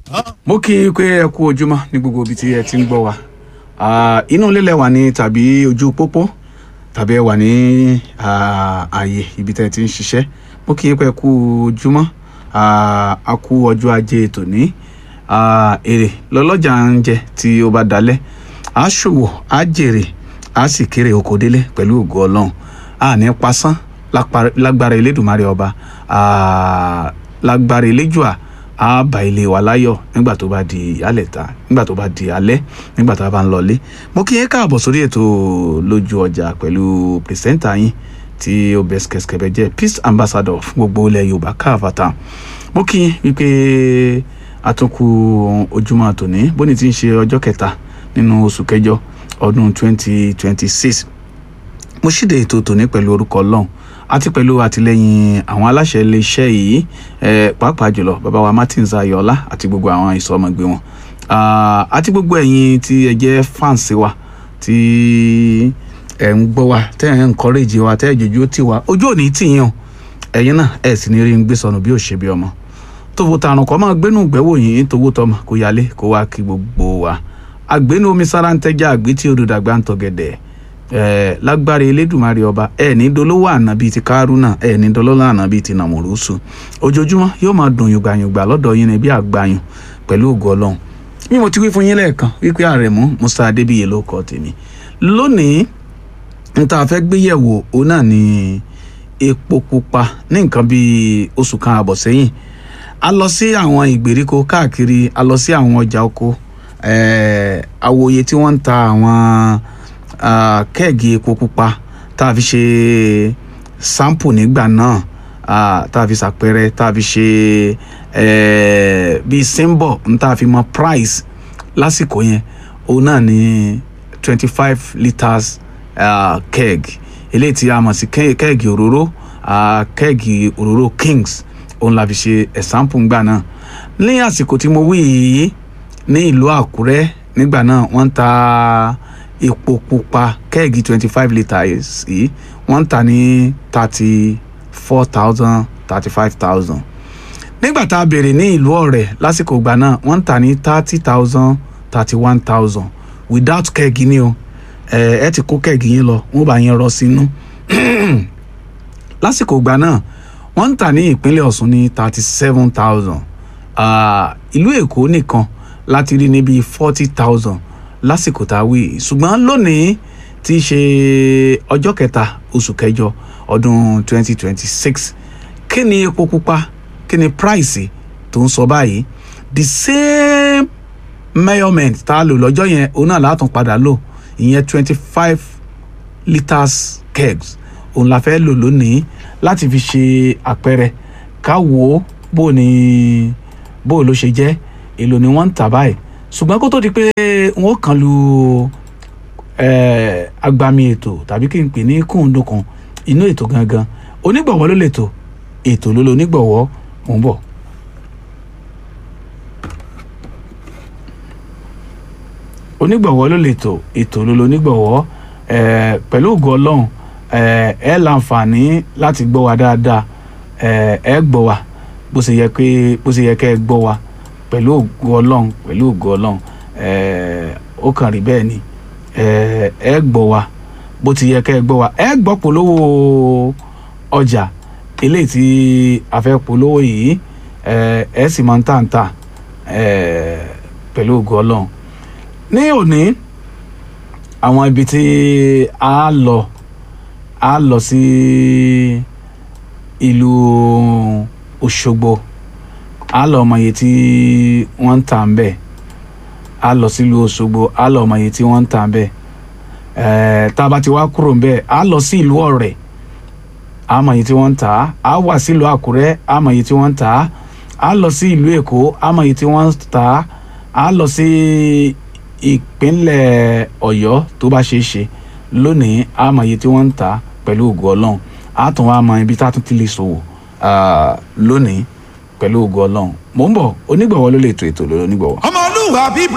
mo kí i pé ẹ kú ojúmọ́ ní gbogbo ibi tí ẹ ti ń gbọ́ wa Ah, inú ilé lẹ wà ní tàbí ojú pópó tàbí ẹ wà ní ah, ààyè ibi tẹ́ ẹ ti ń ṣiṣẹ́ mo kí i pé ẹ kú ojúmọ́ Ah, a kú ọjọ́ ajé tòní Ah, èrè lọ́lọ́jà ń jẹ tí ó bá dalẹ̀ a ṣòwò a jèrè a sì kéré oko délé pẹ̀lú ògo ọlọ́run a ní pasán lápá- lágbára elédùnmarè ọba Ah, lágbára eléjùà a bá ilé wa láyọ̀ nígbà tó bá di ìyálẹ̀ta nígbà tó bá di alẹ́ nígbà tá a bá ń lọlé mo kí yín káàbọ̀ sórí ètò lójú ọjà pẹ̀lú pìrìsẹ́ńtà yín tí ó bẹ́ skẹ́skẹ́bẹ́ jẹ́ peace ambassador fún gbogbo ilẹ̀ yorùbá káàfàtà mo kí yín wípé àtúnkù ojúmọ́ tòní bóni ti ń ṣe ọjọ́ kẹta nínú oṣù kẹjọ ọdún 2026 mo ṣíde ètò tòní pẹ̀lú orúkọ ọlọ́run àti pẹ̀lú àtìlẹyìn àwọn aláṣẹ iléeṣẹ́ yìí eh, pàápàá jùlọ bàbá wa martins ayọ̀ọ́lá àti gbogbo àwọn ìsọmọgbé wọn Ah, àti gbogbo ẹ̀yin tí ẹ jẹ́ fans wa tí ẹ̀ ń gbọ́ wa tẹ́ ẹ̀ ń encourage wa tẹ́ ẹ̀ jòjú tì wá ojú ò ní tì yín o ẹ̀yin náà ẹ̀ sì ní rí ń gbé sọnù bí ò ṣe bí ọmọ tòwò tààrùn kọ́ máa gbénú gbẹ́wò yìí tòwó tọmọ kó yálé kó wá kí gbogbo wa àgbénú omi sára ń tẹ́jà àgbé tí odò dàgbà ń tọ̀gẹ̀dẹ̀ ẹ̀ lágbára elédùnmarè ọba ẹ̀ ní dolówó àná bíi ti kárúnà ẹ̀ ní dolówó àná bíi ti nàmúrúsù ojoojúmọ́ yóò máa dùn yùgbàyùgbà lọ́dọ̀ yín ní bí àgbàyùn pẹ̀lú ògo ọlọ́run bí mo ti wí fún yín lẹ́ẹ̀kan wípé àrẹ̀mú musa adébíyẹ ló kọ́ tèmi lónìí n ta fẹ́ gbé yẹ̀wò òun náà ni epo pupa ní nǹkan bíi oṣù kan àbọ̀ sẹ́yìn a lọ sí àwọn ìgbèríko káàkiri a lọ sí àwọn ọjà oko eh, àwòye tí wọ́n ń ta àwọn ah, kẹ́ẹ̀gì epo pupa tá a fi ṣe sampo nígbà náà ah, tá a fi ṣàpẹrẹ tá a fi ṣe eh, bíi symbol n tá a fi mọ price lásìkò yẹn òun náà ni twenty five litres uh, keg eléyìí tí a mọ̀ sí ke- kẹ́ẹ̀gì òróró uh, kẹ́ẹ̀gì òróró kings òun la fi ṣe ẹ̀sánpù ńgbà náà ní àsìkò tí mo wí yìí ní ìlú àkúrẹ́ nígbà náà wọ́n ń ta epo pupa kẹ́ẹ̀gì twenty five litres yìí wọ́n ń ta ní thirty four thousand thirty five thousand nígbà tá a béèrè ní ìlú ọ̀rẹ́ lásìkò ìgbà náà wọ́n ń tà ní thirty thousand thirty one thousand without kẹ́ẹ̀gì ni o ẹ ẹ ti kó kẹ́ẹ̀gì yín lọ wọ́n bá yín rọ sínú lásìkò ìgbà náà wọ́n ń tà ní ìpínlẹ̀ ọ̀ṣun ní thirty seven thousand ìlú èkó nìkan láti rí níbi forty thousand lásìkò tá a wí yìí. ṣùgbọ́n lónìí tí í ṣe ọjọ́ kẹta oṣù kẹjọ ọdún twenty twenty six kí ni epo pupa kí ni price tó ń sọ báyìí the same measurement tá a lò lọ́jọ́ yẹn òun náà látún padà lò ìyẹn twenty five litres kegs òun la fẹ́ lò lónìí láti fi ṣe àpẹẹrẹ ká wò ó bó ni bó ló ṣe jẹ́ èlò ni wọ́n ń tà báyìí ṣùgbọ́n kó tó di pé wọ́n kàn lu eh, agbami ètò tàbí kí n pè ní kùndùnkùn inú ètò gangan onígbọ̀wọ́ ló lè tò ètò ló lo onígbọ̀wọ́ mò ń bọ̀. onígbọ̀wọ́ ló lè tò ètò ló lo onígbọ̀wọ́ eh, pẹ̀lú ògo ọlọ́run eh, ẹ láǹfààní láti gbọ́ wa dáadáa eh, ẹ gbọ́ wa bó ṣe yẹ pé bó ṣe yẹ kẹ́ ẹ gbọ́ wa pẹ̀lú ògo ọlọ́run pẹ̀lú ògo ọlọ́run eh, ó kàn rí bẹ́ẹ̀ ni eh, ẹ gbọ́ wa bó ti yẹ kẹ́ ẹ gbọ́ wa ẹ gbọ́ polówó ọjà eléyìí tí a fẹ́ polówó yìí eh, ẹ sì máa ń tà ń tà eh, pẹ̀lú ògo ọlọ́run ní òní àwọn ibi tí a lọ a lọ sí ìlú Òṣogbo a lọ mọ iye tí wọ́n ń tà ń bẹ̀ a lọ sílùú Òṣogbo a lọ mọ iye tí wọ́n ń tà ń bẹ̀ ẹ̀ẹ́ tá a bá ti wá kúrò ń bẹ̀ a lọ sí ìlú Ọ̀rẹ́ a mọ iye tí wọ́n ń tà á a wà sílùú Àkúrẹ́ a mọ iye tí wọ́n ń tà á a lọ sí ìlú Èkó a mọ iye tí wọ́n ń tà á a lọ sí ìpínlẹ̀ Ọ̀yọ́ tó bá ṣeé ṣe lónìí a mọ iye tí wọ́n ń tà á pẹ̀lú ògo Ọlọ́run a tún wá mọ ibi tá a tún ti lè ṣòwò ah, lónìí pẹ̀lú ògo Ọlọ́run mò ń bọ̀ onígbọ̀wọ́ ló lè tó ètò lórí onígbọ̀wọ́. ọmọlúwàbí